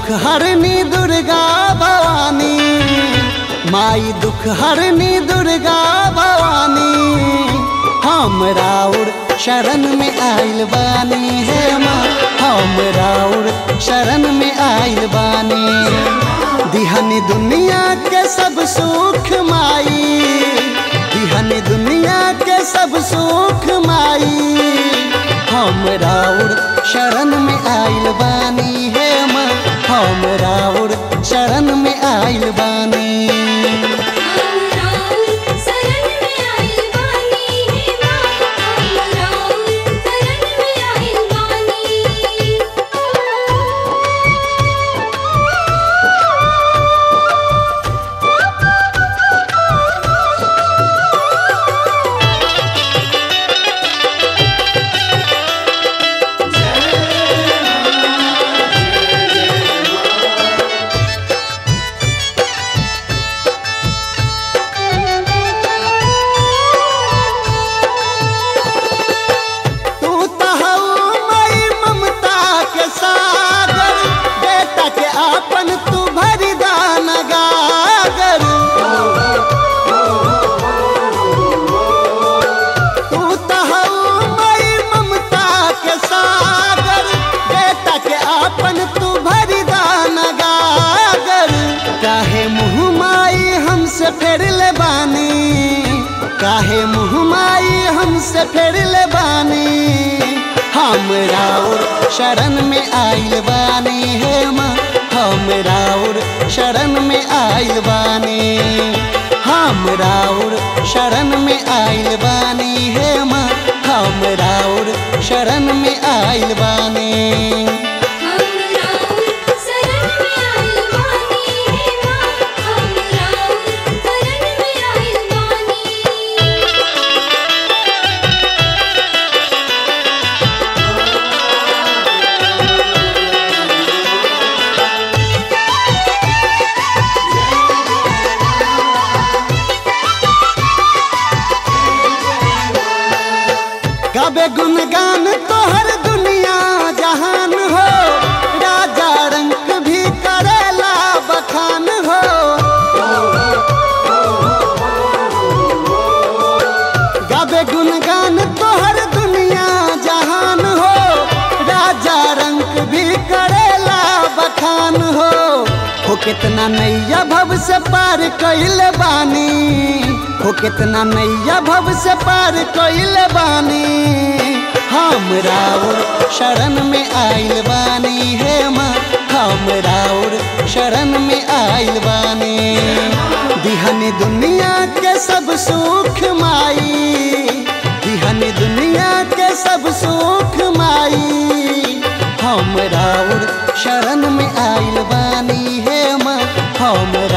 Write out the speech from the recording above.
दुख हरनी दुर्गा भवानी माई दुख हरनी दुर्गा भवानी हम राउर शरण में आइल बानी हे माँ हम राउर शरण में आइल बानी दिहनी दुनिया के सब सुख माई दिहनी दुनिया के सब सुख माई हम राउर शरण में आइल बानी हे माँ हम राउर शरण में आइल बानी हम राउर शरण में आइल बानी हे माँ हम राउर शरण में आइल बानी तू तहु मई ममता के सागर बेटा के आपन तू भरी दान गागर तू तहु मई ममता के सागर बेटा के आपन तू भरी दान गागर काहे मुँह माई हमसे फेर ले बानी काहे मुँह माई हमसे फेर ले बानी हम राउर शरण में आइल बानी हे माँ हम राउर शरण में आइल बानी हम राउर शरण में आइल बानी हे माँ हम राउर शरण में आइल बानी हम राउर शरण में आइल बानी हे माँ हम राउर शरण में आइल बानी गावे गुणगान तोहर दुनिया जहान हो राजा रंग भी करेला बखान हो गावे गुणगान तोहर दुनिया जहान हो राजा रंग भी करेला बखान हो हो कितना नैया भव से पार कैल बानी हो कितना नैया भव से पार कैल बानी हम राउर शरण में आइल बानी हे माँ हम राउर शरण में आइल बानी दिहनी दुनिया के सब सुख माई दिहनी दुनिया के सब सुख माई हम राउर शरण में आइल बानी हे माँ हम